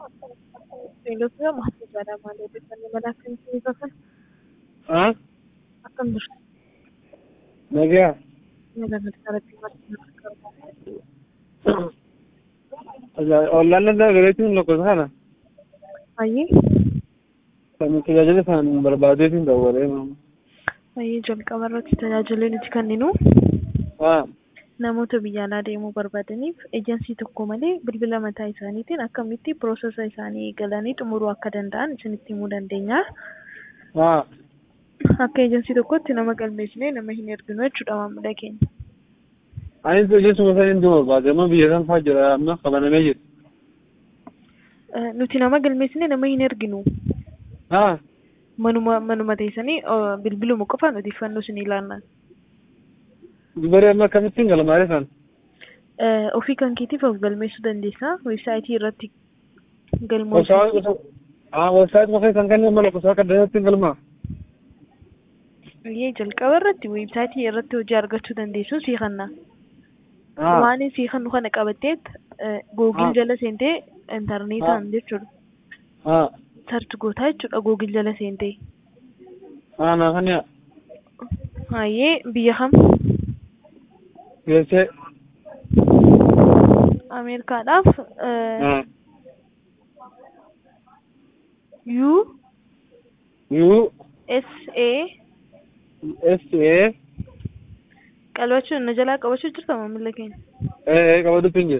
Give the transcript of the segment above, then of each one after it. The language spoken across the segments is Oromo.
Beeylada maatii jedhama. Beeylada manaa kan ta'e kan haa akkam jirtu? nagaa Nagarratti maatii gargaaru. ollaan danda'a gareetiin lakkoofsa kana Baay'ee kan tajaajila isaan barbaadeetiin dawwalee baay'ee jalqaba irratti tajaajila nuti kenninu haa namoota biyya alaa deemuu barbaadaniif eejensii tokko malee bilbila mataa isaaniitiin akkamitti piroosesa isaanii eegalanii xumuruu akka danda'an isinitti himuu dandeenya. haa Akka eejensii tokkotti nama galmeessinee nama hin erginu jechuudha maamila keenya. anis hojjechuma san hin barbaade amma biyya san faa jira amma qabanamee jira Eh, Nuti nama galmeessinee nama hin erginu. haa Manuma manuma teessanii eh, bilbiluma qofaan odeeffannoo isin ilaannaa. dubaree amma akkamittiin galmaa'ee san Eh, Ofii kan keetiif of galmeessuu dandeessa. Weebsaayitii irratti galmoosuu. haa websaayit maqaa isaan kanneen mala kusaa akka dandeettiin galmaa Iyyee jalqaba irratti weebsaayitii irratti hojii argachuu dandeessu sii kanna. haa Waan sii kannu kana qabatteet googil Ah. jala seentee intarneetaan jechuudha. haa Sarchi gootaa jechuudha googil jala seentee. haa naa kan yaa Hayyee biyya kam? geessee Ameerikaadhaaf eh, haa U U S A S A qabachuun na jalaa qabachuu jirta maamila keenya. ee qabatu pinje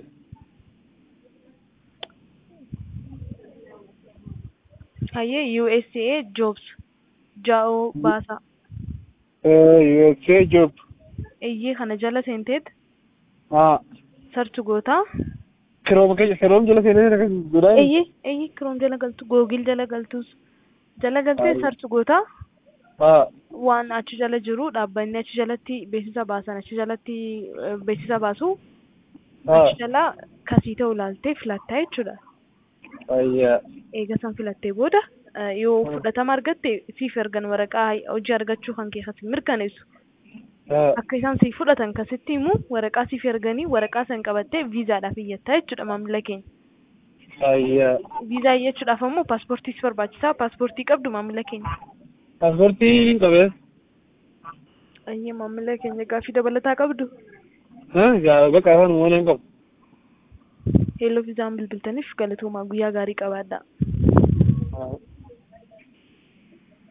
Hayyee U S A Jobs jaa'oo baasaa. ee USA job Iyyee kana jala seenteet haa sarchi gootaa. kirooma keessa kiroom jala seenee godhaa Iyyee iyyee kiroom jala galtu googil jala galtus jala galtee Hayyee. sarchi gootaa. haa waan achi jala jiru dhaabbanni achi jalatti beeksisa baasan achi jalatti eh, beeksisa baasu haa achi jala kasii ta'u ilaaltee filattaa jechuudha. ayyaa Eega san filattee booda eh, yoo Hmm. fudhatama argatte siif ergan waraqaa hojii argachuu kan keessatti mirkaneessu. haa Akka isaan siif fudhatan kasitti himu waraqaa siif erganii waraqaa san qabattee viizaadhaaf iyyattaa jechuudha maamila keenya. ayyaa Viizaa iyyachuudhaaf ammoo paaspoortii si barbaachisaa paaspoortii qabdu maamila keenya. paaspoortii qabee Ayyee maamila keenya gaaffii dabalataa qabdu. haa gaa bakka afaan uummanaa hin qabu Heelloo viizaan bilbiltaniif galatoomaa guyyaa gaarii qabaadhaa. haa